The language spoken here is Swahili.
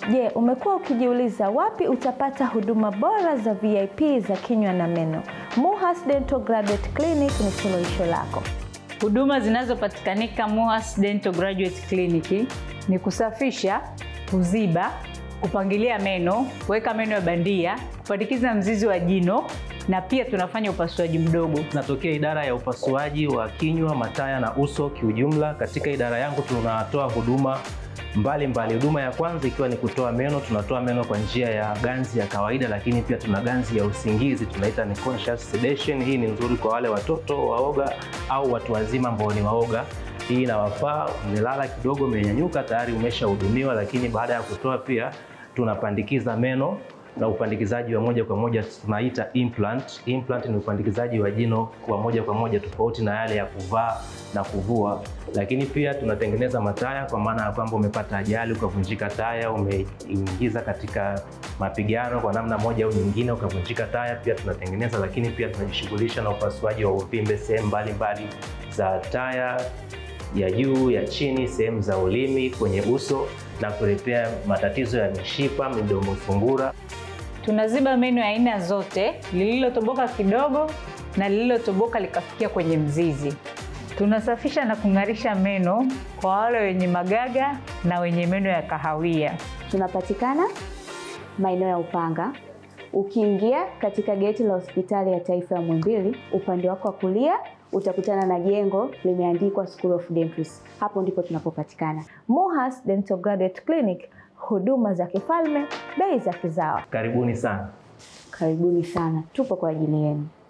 Je, umekuwa ukijiuliza wapi utapata huduma bora za VIP za kinywa na meno? Muhas Dental Graduate Clinic ni suluhisho lako. Huduma zinazopatikanika Muhas Dental Graduate Clinic ni kusafisha, kuziba, kupangilia meno, kuweka meno ya bandia, kupandikiza mzizi wa jino na pia tunafanya upasuaji mdogo. Natokea idara ya upasuaji wa kinywa, mataya na uso kiujumla. Katika idara yangu tunatoa huduma mbalimbali. Huduma ya kwanza ikiwa ni kutoa meno. Tunatoa meno kwa njia ya ganzi ya kawaida, lakini pia tuna ganzi ya usingizi tunaita ni conscious sedation. Hii ni nzuri kwa wale watoto waoga au watu wazima ambao ni waoga. Hii inawafaa, umelala kidogo, umenyanyuka, tayari umeshahudumiwa. Lakini baada ya kutoa pia tunapandikiza meno na upandikizaji wa moja kwa moja tunaita implant. Implant ni upandikizaji wa jino kwa moja kwa moja, tofauti na yale ya kuvaa na kuvua. Lakini pia tunatengeneza mataya, kwa maana ya kwamba umepata ajali ukavunjika taya, umeingiza katika mapigano kwa namna moja au nyingine ukavunjika taya, pia tunatengeneza. Lakini pia tunajishughulisha na upasuaji wa uvimbe sehemu mbalimbali za taya ya juu, ya chini, sehemu za ulimi, kwenye uso na kuletea matatizo ya mishipa, midomo fungura. Tunaziba meno ya aina zote, lililotoboka kidogo na lililotoboka likafikia kwenye mzizi. Tunasafisha na kung'arisha meno kwa wale wenye magaga na wenye meno ya kahawia. Tunapatikana maeneo ya Upanga. Ukiingia katika geti la hospitali ya taifa ya Muhimbili, upande wako wa kulia utakutana na jengo limeandikwa School of Dentistry. Hapo ndipo tunapopatikana. Muhas Dental Graduate Clinic, huduma za kifalme, bei za kizawa. Karibuni sana. Karibuni sana, tupo kwa ajili yenu.